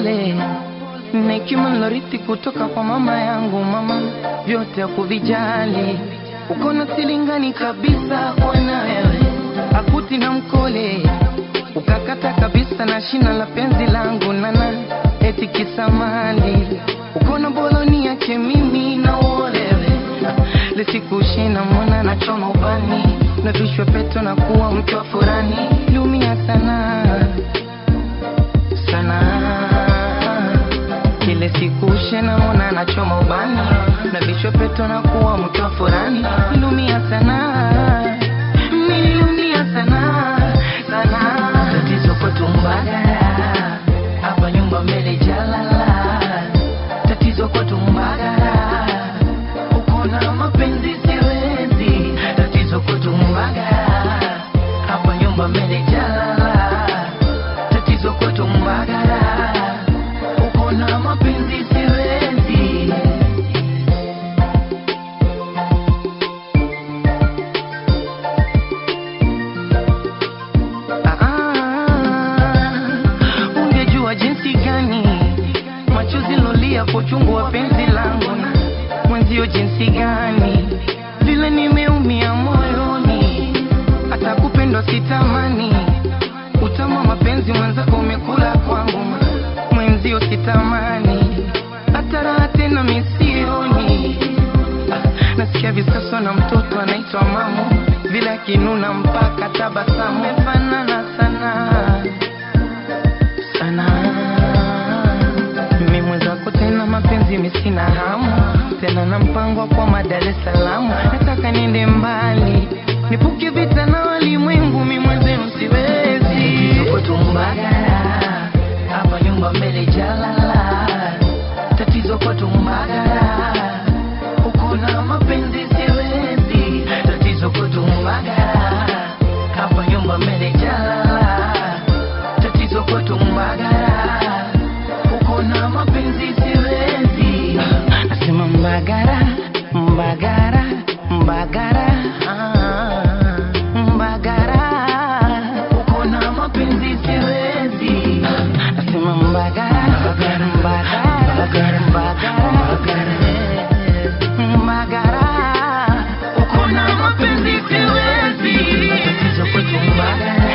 mpole na hekima nilorithi kutoka kwa mama yangu. Mama vyote hakuvijali, uko na silingani kabisa bwana wewe, akuti na mkole ukakata kabisa na shina la penzi langu nana eti kisamali uko na boloni yake mimi na uolewe lisikushina mwana na choma ubani na vishwe peto na kuwa mke wa furani liumia sana sana kile siku shena mwana na choma ubani na vishwe peto na kuwa mke wa furani liumia sana niliumia sana sana tatizo kwetu Mbagara hapa nyumba mbele jalala tatizo kwetu Mbagara uko na mapenzi siwezi tatizo kwetu Mbagara hapa nyumba mbele jalala tatizo kwetu Mbagara uko na mapenzi siwezi Ah, ungejua jinsi gani machozi lolia kwa uchungu wa penzi langu mwenzio jinsi gani vile nimeumia moyoni hata kupendwa sitamani utama mapenzi mwenzako umekula kwangu mwenzio sitamani hata raha tena misioni Ah, nasikia visaso na mtoto anaitwa mamu vile akinuna mpaka tabasamu mefanana sana sana mimi mwenzako tena mapenzi misina hamu tena na mpango wa kwa Dar es Salaam nataka niende mbali nipuke vita na walimwengu mi mwenzenu siwezi tuko tumbagara hapa nyumba mbele jalala tatizo kwa tumbagara uko na mapenzi siwezi tatizo kwa tumbagara hapa nyumba mbele jalala tatizo kwetu Mbagara, uko na mapenzi siwezi. Nasema Mbagara, Mbagara, Mbagara, ah, Mbagara, uko na mapenzi siwezi. Nasema Mbagara, Mbagara, Mbagara, Mbagara, Mbagara, uko na mapenzi siwezi. Tatizo kwetu Mbagara.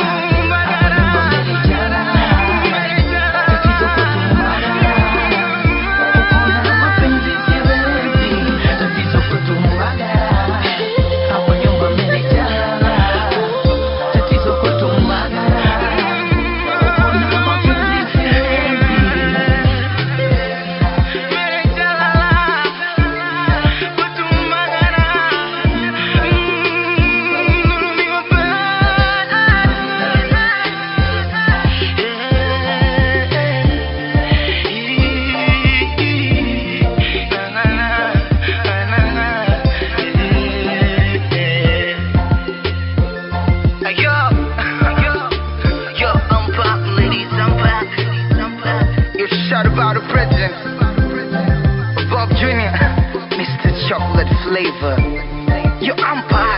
Yo, yo, yo, I'm back, ladies, I'm back. I'm back. You shot about the president. Bob Jr., Mr. Chocolate Flavor. Yo, I'm back.